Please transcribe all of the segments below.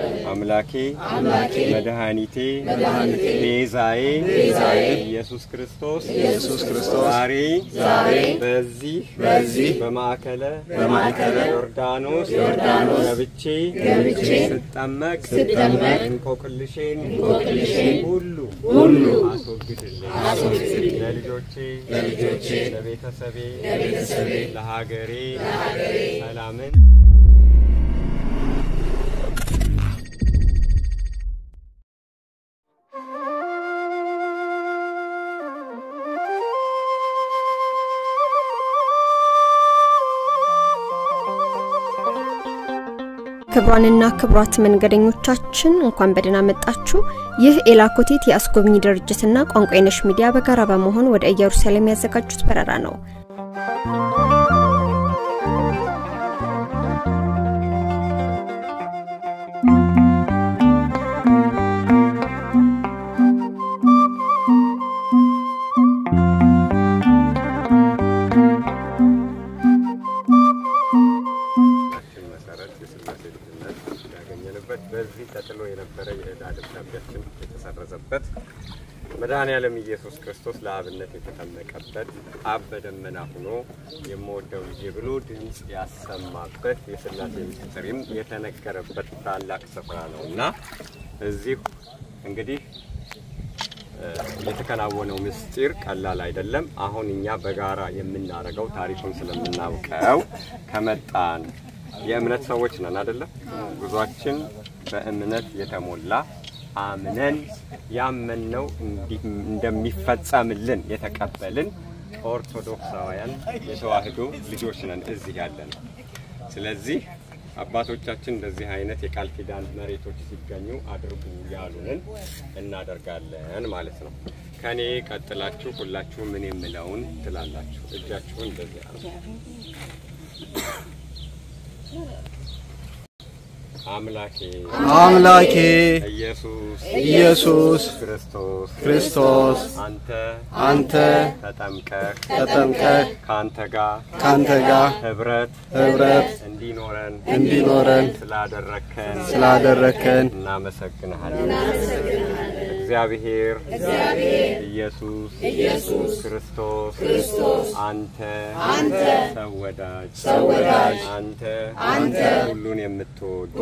አምላኬ መድኃኒቴ ቤዛዬ ኢየሱስ ክርስቶስ ኢየሱስ ክርስቶስ ዛሬ ዛሬ በዚህ በዚህ በማዕከለ በማዕከለ ዮርዳኖስ ዮርዳኖስ ገብቼ ገብቼ ስጠመቅ ስጠመቅ እንቆቅልሼን እንቆቅልሼን ሁሉ ሁሉ አስወግድልኝ አስወግድልኝ ለልጆቼ ለልጆቼ ለቤተሰቤ ለቤተሰቤ ለሀገሬ ሰላምን ክብሯንና ክብሯት መንገደኞቻችን እንኳን በደህና መጣችሁ። ይህ ኤላኮቴት የአስጎብኚ ድርጅትና ቋንቋ የነሽ ሚዲያ በጋራ በመሆን ወደ ኢየሩሳሌም ያዘጋጁት በረራ ነው። ችን መሰረት የስላሴ ልጅነት ያገኘንበት በዚህ ተጥሎ የነበረ የዕዳ ደብዳቤያችን የተሰረዘበት መድኃኔዓለም ኢየሱስ ክርስቶስ ለአብነት የተጠመቀበት አብ በደመና ሆኖ የምወደው ልጄ ብሎ ድምፅ ያሰማበት የስላሴ ምስጢርም የተነገረበት ታላቅ ስፍራ ነው እና እዚህ እንግዲህ የተከናወነው ምስጢር ቀላል አይደለም። አሁን እኛ በጋራ የምናደርገው ታሪኩን ስለምናውቀው ከመጣን የእምነት ሰዎች ነን አይደለም። ጉዟችን በእምነት የተሞላ አምነን ያመንነው እንዲህ እንደሚፈጸምልን የተቀበልን ኦርቶዶክሳውያን የተዋህዶ ልጆች ነን እዚህ ያለን። ስለዚህ አባቶቻችን እንደዚህ አይነት የቃል ኪዳን መሬቶች ሲገኙ አድርጉ ያሉንን እናደርጋለን ማለት ነው። ከኔ ቀጥላችሁ ሁላችሁ ምን የምለውን ትላላችሁ። እጃችሁን እንደዚህ አሉ። አምላኬ አምላኬ ኢየሱስ ኢየሱስ ክርስቶስ ክርስቶስ አንተ አንተ ተጠምቀህ ተጠምቀህ ከአንተ ጋር ካንተ ጋር ህብረት ህብረት እንዲኖረን እንዲኖረን ስላደረግከን ስላደረከን እናመሰግንሃለን። እግዚአብሔር ኢየሱስ ክርስቶስ አንተ ሰው ወዳጅ አንተ ሁሉን የምትወድ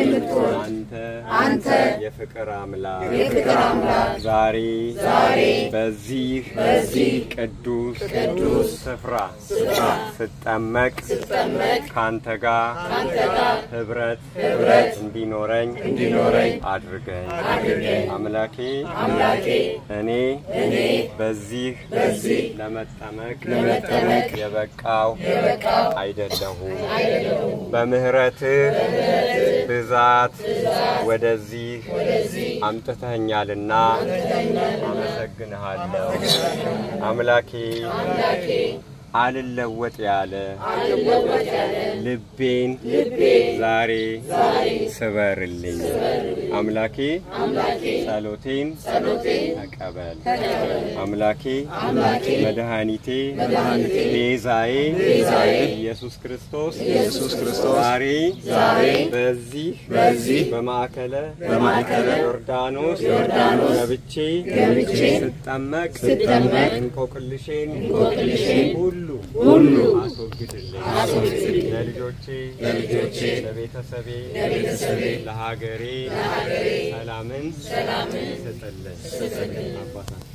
አንተ የፍቅር አምላክ ዛሬ በዚህ ቅዱስ ስፍራ ስጠመቅ ከአንተ ጋር ህብረት እንዲኖረኝ አድርገኝ አምላኬ እኔ በዚህ ለመጠመቅ የበቃው አይደለሁም። በምህረትህ ብዛት ወደዚህ አምጥተኸኛልና አመሰግንሃለሁ። አምላኬ አልለወጥ ያለ ልቤን ዛሬ ስበርልኝ። አምላኬ ጸሎቴን ተቀበል። አምላኬ መድኃኒቴ ቤዛዬ ኢየሱስ ክርስቶስ ኢየሱስ ክርስቶስ ዛሬ ዛሬ በዚህ በዚህ በማዕከለ በማዕከለ ዮርዳኖስ ዮርዳኖስ ገብቼ ገብቼ ስጠመቅ ስጠመቅ እንቆቅልሼን እንቆቅልሼን ሁሉ ሁሉ አስወግድልኝ አስወግድልኝ ለልጆቼ ለልጆቼ ለቤተሰቤ ለቤተሰቤ ለሀገሬ ሰላምን ስጥልን አባታችን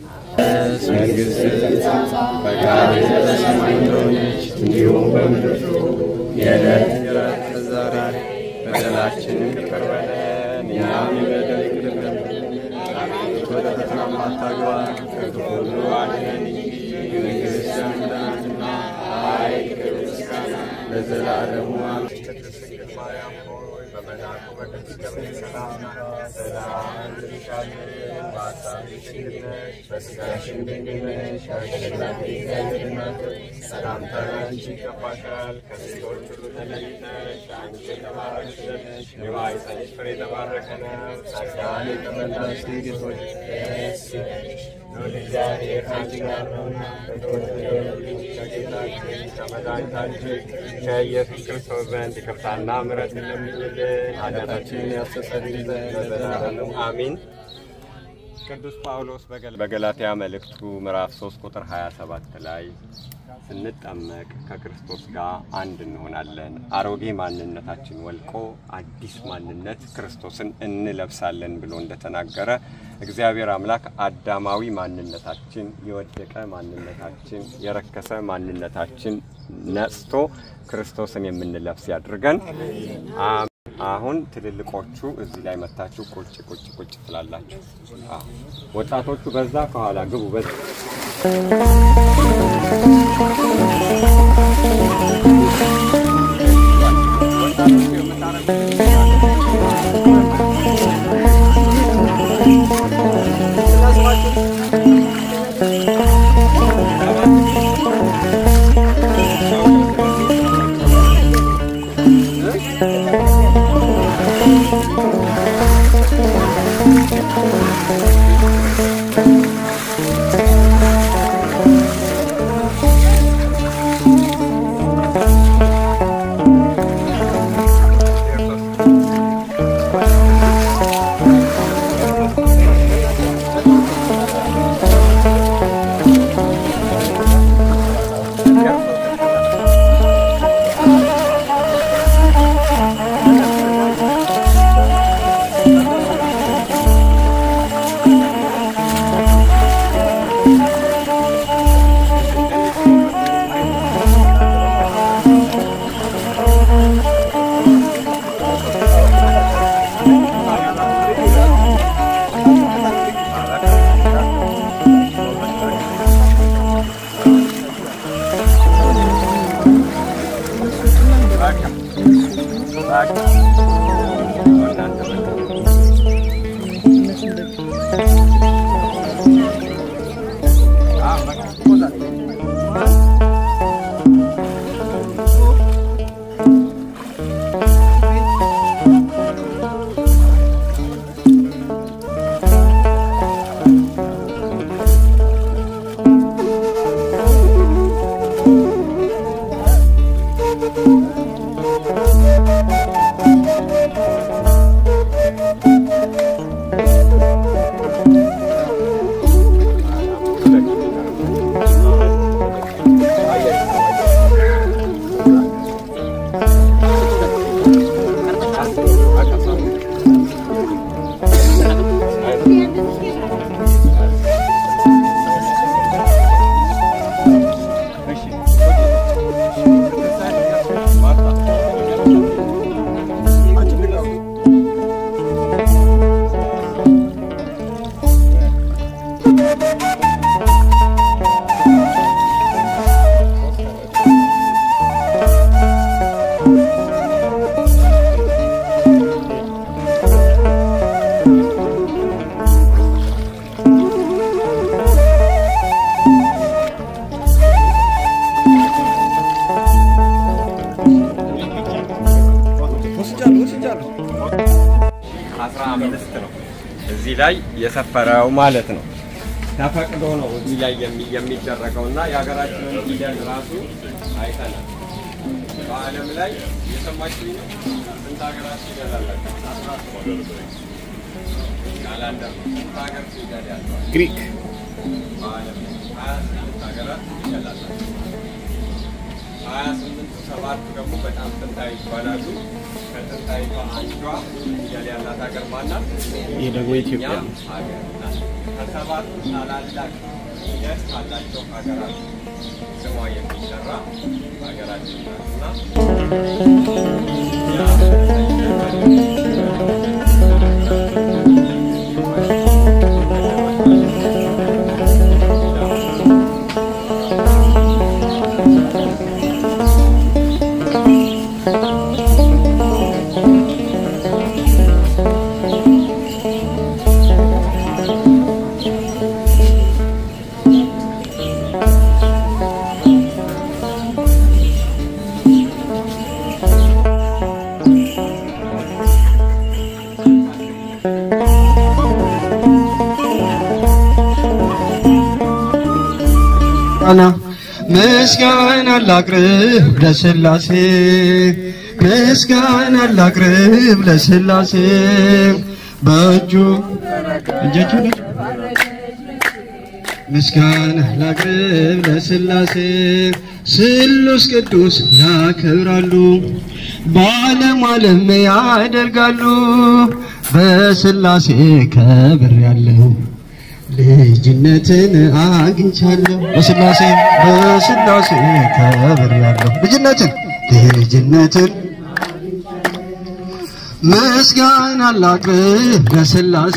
መንግሥት ፈቃድ በሰማይ እንደሆነች እንዲሁም በምድር የዕለት የዕለት ዛሬ በደላችንን ይቅር በለን እኛም የበደል ይቅር እንደምንል አቤቱ ወደ ፈተና አታግባን ከክፉ ሁሉ አድነን እንጂ መንግሥት ያንተ ናትና ኃይል፣ ክብር፣ ምስጋና ለዘላለሙ አሜን። ቅድስት ድንግል ማርያም ሆይ በመልአኩ በቅዱስ ገብርኤል ሰላምታ ሰላም እንልሻለን። በሐሳብሽ ድንግል ነሽ፣ በሥጋሽም ድንግል ነሽ። አሸናፊ እግዚአብሔር እናት ሆይ ሰላምታ ላንቺ ይገባሻል። ከሴቶች ሁሉ ተለይተሽ አንቺ የተባረክሽ ነሽ፣ የማኅፀንሽ ፍሬ የተባረከ ነው። ጸጋን የተመላሽ ድንግል ሆይ ደስ ይበልሽ እግዚአብሔር ከአንቺ ጋር ነውና ከተወደደው ልጅ ከጌታችን ከመድኃኒታችን ከኢየሱስ ክርስቶስ ዘንድ ይቅርታና ምሕረት ለምኝልን ኃጢአታችንን ያስተሰርይ ዘንድ ለዘላለሙ አሚን። ቅዱስ ጳውሎስ በገላትያ መልእክቱ ምዕራፍ 3 ቁጥር 27 ላይ ስንጠመቅ ከክርስቶስ ጋር አንድ እንሆናለን፣ አሮጌ ማንነታችን ወልቆ አዲስ ማንነት ክርስቶስን እንለብሳለን ብሎ እንደተናገረ እግዚአብሔር አምላክ አዳማዊ ማንነታችን፣ የወደቀ ማንነታችን፣ የረከሰ ማንነታችን ነጽቶ ክርስቶስን የምንለብስ ያድርገን። አሁን ትልልቆቹ እዚህ ላይ መታችሁ ቁጭ ቁጭ ቁጭ ትላላችሁ። አዎ፣ ወጣቶቹ በዛ ከኋላ ግቡ። በዛ አስራ አምስት ነው እዚህ ላይ የሰፈረው ማለት ነው። ተፈቅዶ ነው እዚህ ላይ የሚ- የሚደረገው እና የሀገራችንን ፊደል ራሱ አይተናል። በዓለም ላይ የሰማችሁ ነው። ስንት ሀገራት ፊደል አላቸው? ካላንደር ነው። ስንት ሀገር ፊደል ያለዋል? ግሪክ በዓለም ላይ ሀያ ስምንት ሀገራት ፊደል አላቸው። ሀያ ስምንቱ ሰባቱ ደግሞ በጣም ጥንታዊ ይባላሉ። ከጥንታዊቷ አንዷ ፊደል ያላት ሀገር ማናት? ይህ ደግሞ ኢትዮጵያ እኛም ሀገር ናት። ከሰባቱ ታላላቅ ሂደት ካላቸው ሀገራት ስሟ የሚጠራ ሀገራችን ናትና ቃና ምስጋና ላቅርብ ለስላሴ ምስጋና ላቅርብ ለስላሴ በእጁ እጃችሁ ነች ምስጋና ላቅርብ ለስላሴ ስሉስ ቅዱስ ያከብራሉ በዓለም ዓለም ያደርጋሉ በስላሴ ከብር ያለው ልጅነትን አግኝቻለሁ በስላሴ በስላሴ ከብር ያለው ልጅነትን ልጅነትን ምስጋና ላቅርብ ለስላሴ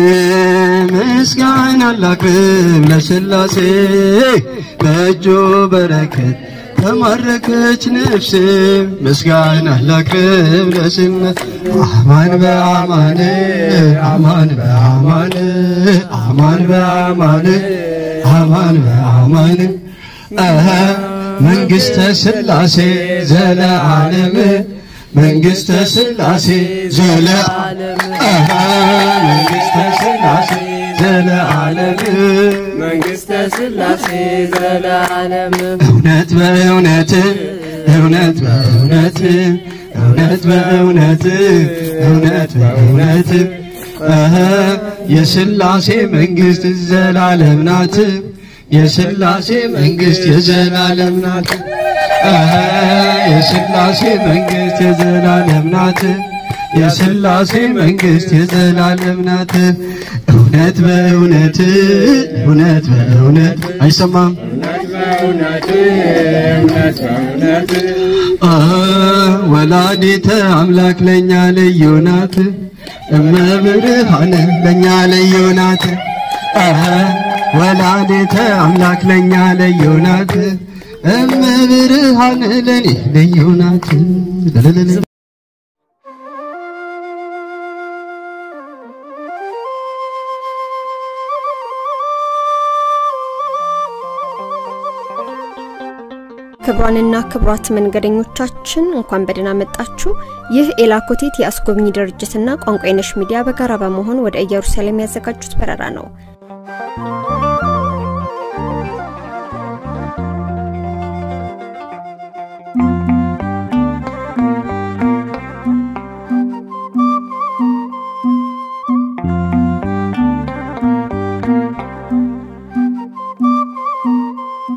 ምስጋና ላቅርብ ለስላሴ በእጁ በረከት ተማረከች ነፍሴ ምስጋና ላቅርብ ለስላሴ አማን በአማን አማን በአማን አማን በአማን አማን በአማን አሀ መንግሥተ ስላሴ ዘለዓለም መንግሥተ ስላሴ ዘለዓለም አሀ መንግሥተ ስላሴ ዘለዓለም መንግሥተ ስላሴ ዘለዓለም እውነት በእውነት እውነት በእውነት እውነት በእውነት እውነት በእውነት አሀ የስላሴ መንግሥት ዘላለም ናት የስላሴ መንግሥት የዘላለም ናት አሀ የስላሴ መንግሥት የዘላለም ናት የስላሴ መንግሥት የዘላለም ናት እውነት በእውነት እውነት በእውነት አይሰማም አ ወላዲተ አምላክ ለኛ ልዩ ናት እመብርሃን ለኛ ልዩ ናት አ ወላዲተ አምላክ ለኛ ልዩ ናት እመብርሃን ለኔ ልዩ ናት ለለለለ ክብሯንና ክብሯት መንገደኞቻችን እንኳን በደህና መጣችሁ። ይህ ኤላኮቴት የአስጎብኚ ድርጅትና ቋንቋ የነሽ ሚዲያ በጋራ በመሆን ወደ ኢየሩሳሌም ያዘጋጁት በረራ ነው።